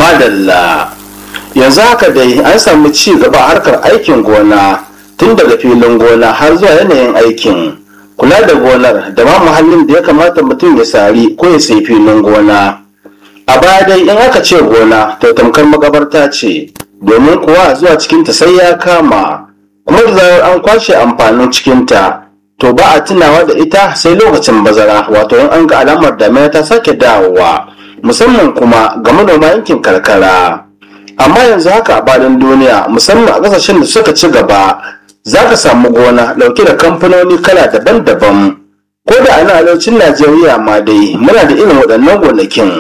madalla yanzu haka dai an samu ci gaba a harkar aikin gona tun daga filin gona har zuwa yanayin aikin kula da gonar da ma muhallin da ya kamata mutum ya sari ko ya sai filin gona a baya dai in aka ce gona to tamkar makabarta ce domin kuwa zuwa cikinta sai ya kama kuma da zarar an kwashe amfanin cikinta to ba a tunawa da ita sai lokacin bazara wato in an ga alamar damina ta sake dawowa musamman kuma ga manoma yankin karkara amma yanzu haka a bayan duniya musamman a kasashen da suka ci gaba za ka samu gona dauke da kamfanoni kala daban-daban ko da a arewacin najeriya ma dai muna da irin waɗannan gonakin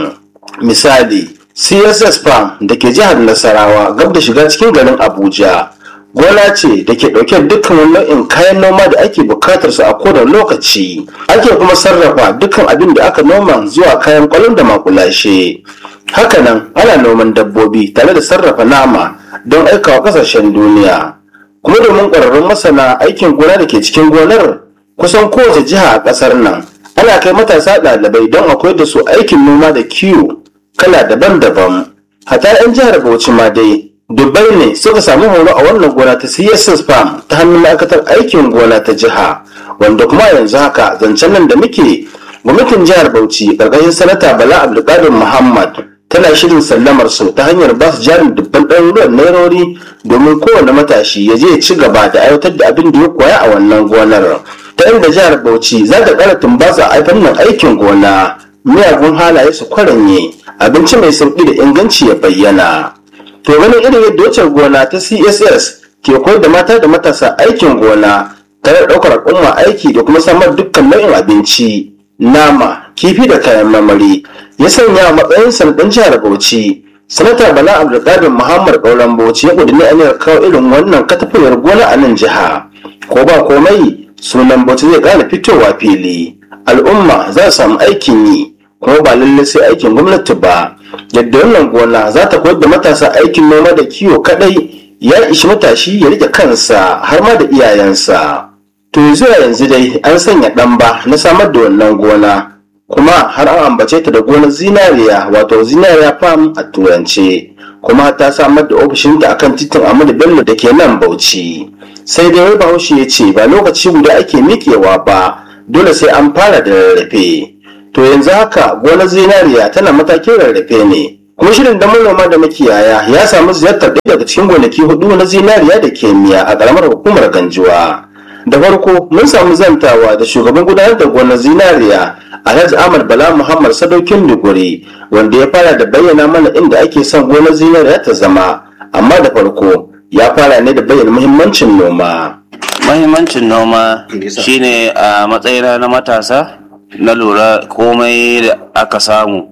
misali css farm da ke jihar nasarawa gab da shiga cikin garin abuja gona ce da ke ɗauke dukkan wani nau'in kayan noma da ake bukatar su a kowane lokaci ake kuma sarrafa dukkan abin da aka noma zuwa kayan kwalon da makulashe hakanan ana noman dabbobi tare da sarrafa nama don aikawa kasashen duniya kuma domin ƙwararrun masana aikin gona da ke cikin gonar kusan kowace jiha a ƙasar nan ana kai matasa ɗalibai don a koyar da su aikin noma da kiwo kala daban-daban hata 'yan jihar bauchi ma dai dubbai ne suka samu horo a wannan gona ta css farm ta hannun ma'aikatar aikin gona ta jiha wanda kuma yanzu haka zancen nan da muke gwamnatin jihar bauchi ƙarƙashin sanata bala abdulkadir muhammad tana shirin sallamar su ta hanyar ba su jarin dubban ɗaruruwan nairori domin kowane matashi ya je ya ci gaba da aiwatar da abin da ya koya a wannan gonar ta inda jihar bauchi za ta ƙara tumbasa a fannin aikin gona miyagun halaye su kwaranye abinci mai sauƙi da inganci ya bayyana to ganin irin yadda wacce gona ta css ke koyar da mata da matasa aikin gona tare da ɗaukar al'umma aiki da kuma samar dukkan nau'in abinci nama kifi da kayan marmari ya sanya a matsayin sanadin jihar bauchi sanata bala abdulkadir muhammad ƙauren bauchi ya ƙudiri aniyar kawo irin wannan katafiyar gona a nan jiha ko ba komai sunan bauchi zai ƙara fitowa fili al'umma za su samu aikin yi kuma ba lallai sai aikin gwamnati ba yadda wannan gona za ta koyar da matasa aikin noma da kiwo kadai ya ishi matashi ya rike kansa har ma da iyayensa to zuwa yanzu dai an sanya ɗamba na samar da wannan gona kuma har an ambace ta da gonar zinariya wato zinariya farm a turance kuma ta samar da ofishinta akan titin Ahmadu Bello da ke nan Bauchi sai dai wai Bahaushe ya ce ba lokaci guda ake miƙewa ba dole sai an fara da rarrafe to yanzu haka gonar zinariya tana matakin rarrafe ne kuma shirin da manoma da makiyaya ya samu ziyartar ɗaya daga cikin gonaki hudu na zinariya da kemiya a ƙaramar hukumar ganjuwa da farko mun samu zantawa da shugaban gudanar da gonar zinariya alhaji ahmad bala muhammad sadaukin duguri wanda ya fara da bayyana mana inda ake son gonar zinariya ta zama amma da farko ya fara ne da bayyana muhimmancin noma Mahimmancin noma shine a matsayina na matasa na lura komai da aka samu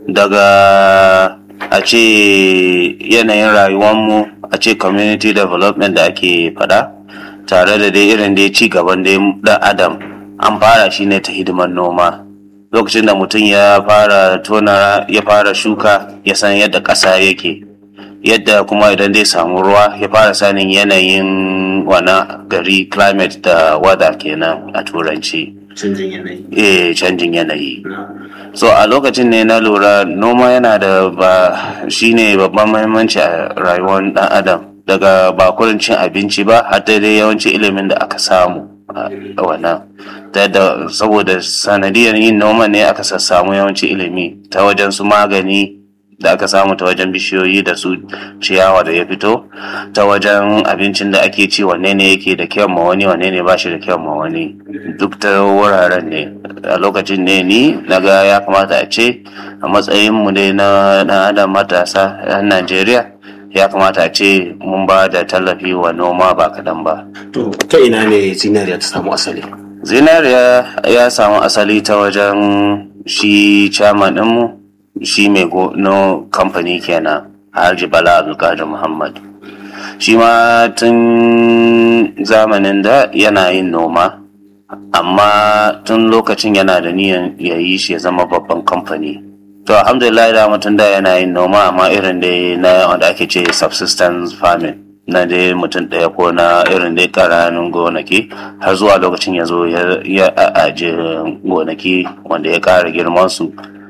daga a ce yanayin rayuwanmu a ce community development da ake fada tare da dai irin dai ci gaban dai dan adam an fara shi ne ta hidimar noma lokacin da mutum ya fara tona ya fara shuka ya san yadda ƙasa yake yadda kuma idan zai samu ruwa ya fara sanin yanayin wana gari climate da weather kenan a turanci canjin yanayi eh canjin yanayi so a lokacin ne na lura noma yana da ba shine babban mahimmanci a rayuwar dan adam daga ba kurin cin abinci ba har dai yawanci ilimin da aka samu a wannan ta da saboda sanadiyar yin noma ne aka sassamu yawanci ilimi ta wajen su magani da aka samu ta wajen bishiyoyi da su ciyawa da ya fito ta wajen abincin da ake ci wanne ne yake da kyau ma wani wanne ne ba shi da kyau ma wani duk ta wuraren ne a lokacin ne ni na ga ya kamata a ce a matsayin mu dai na na adam matasa a najeriya ya kamata a ce mun ba da tallafi wa noma ba kadan ba to ta ina ne zinariya ta samu asali zinariya ya samu asali ta wajen shi chairman ɗinmu shi mai no kamfani kenan Alhaji Bala Abdulkadir Muhammad shi ma tun zamanin da yana yin noma amma tun lokacin yana da niyan ya yi shi ya zama babban kamfani to alhamdulillah da mutum da yana yin noma amma irin dai na wanda ake ce subsistence farming na dai mutum ɗaya ko na irin dai ƙananan gonaki har zuwa lokacin ya zo ya ajiye gonaki wanda ya ƙara girman su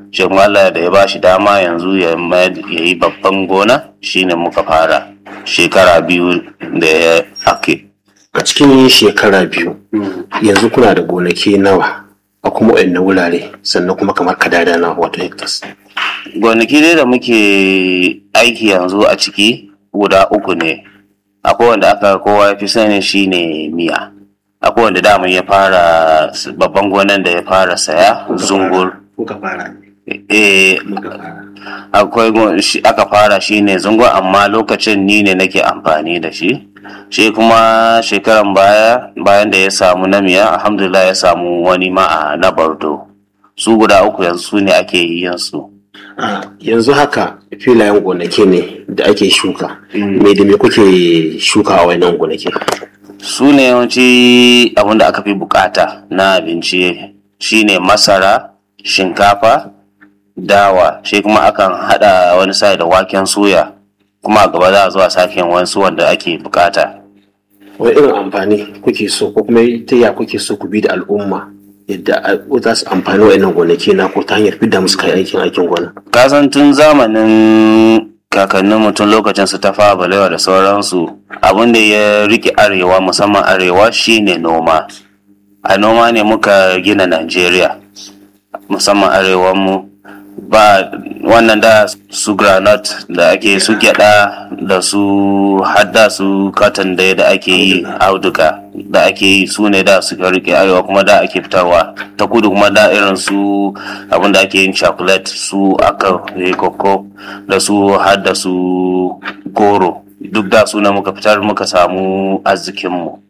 shi kuma Allah da ya bashi dama yanzu ya ya yi babban gona shine muka fara shekara biyu da ya ake a cikin shekara biyu yanzu kuna da gonaki nawa a kuma waɗanne wurare sannan kuma kamar kadada na wato hectares gonaki dai da muke aiki yanzu a ciki guda uku ne akwai wanda aka kowa ya fi sani shine miya akwai wanda dama ya fara babban gonan da ya fara saya zungur kuka fara eh muka fara akwai gon- shi- aka fara shi ne zungo amma lokacin ni ne nake amfani da shi shi kuma shekaran baya bayan da ya samu namiya alhamdulillah ya samu wani ma a na bardo su guda uku yanzu su ne ake yi yin su Ah, yanzu haka filayen gonaki ne da ake shuka me da me kuke shuka a wannan gonaki su ne yawanci abin da aka fi bukata na abinci shine masara shinkafa dawa shi kuma akan hada wani sai da waken soya kuma a gaba za a zo a sake wasu wanda ake bukata wani irin amfani kuke so ko kuma ta ya kuke so ku bi da al'umma yadda a- za su amfani wa'annan gonaki na ko ta hanyar fidda musu kai aikin aikin gona kasan tun zamanin kakannin mutum lokacin su ta fara balewa da sauransu abin da ya rike arewa musamman arewa shine noma a noma ne muka gina najeriya musamman arewanmu ba wannan da su granite da ake su gyada da su hadda su cotton da da ake yi auduga da ake yi su ne da suka rike arewa kuma da ake fitarwa ta kudu kuma da irin su abin da ake yin chocolate su aka yi koko da su hadda su goro duk da su ne muka fitar muka samu arzikinmu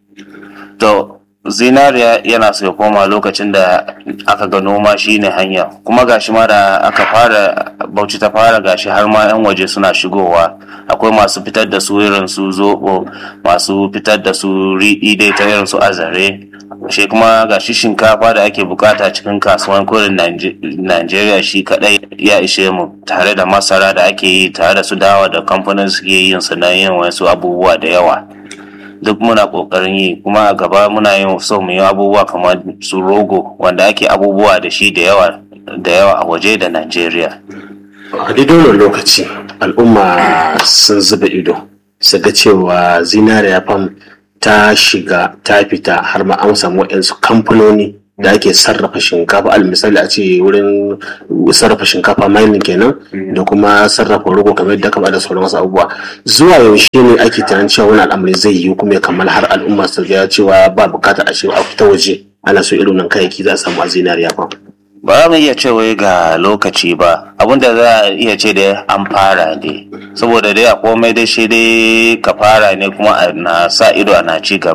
to zinariya yana so ya koma lokacin da aka ga noma shine hanya kuma gashi ma da aka fara bauchi ta fara gashi har ma 'yan waje suna shigowa akwai masu fitar da su irin su zobo masu fitar da su riɗi dai ta irin su azare shi kuma gashi shinkafa da ake bukata cikin kasuwan kurin Najeriya shi kadai ya ishe mu tare da masara da ake yi tare da su dawa da kamfanin suke yin su na yin wasu abubuwa da yawa duk muna kokarin yi kuma a gaba muna yin so mu yi abubuwa kamar su rogo wanda ake abubuwa da shi da yawa da yawa a waje da Najeriya. a daidai wannan lokaci al'umma sun zuba ido su ga cewa zinariya fam ta shiga ta fita har ma an samu waɗansu kamfanoni da ake sarrafa shinkafa al misali a ce wurin sarrafa shinkafa mining kenan da kuma sarrafa rogo kamar yadda ka da sauran wasu abubuwa zuwa yaushe ne ake tunanin cewa wani al'amari zai yiwu kuma ya kammala har al'umma su ga cewa ba bukatar a shiga a fita waje ana so irin nan kayayyaki za a samu a zinariya fam Ba za mu iya cewa ga lokaci ba abinda za a iya ce da an fara ne saboda dai a komai dai shi dai ka fara ne kuma a na sa ido ana ci gaba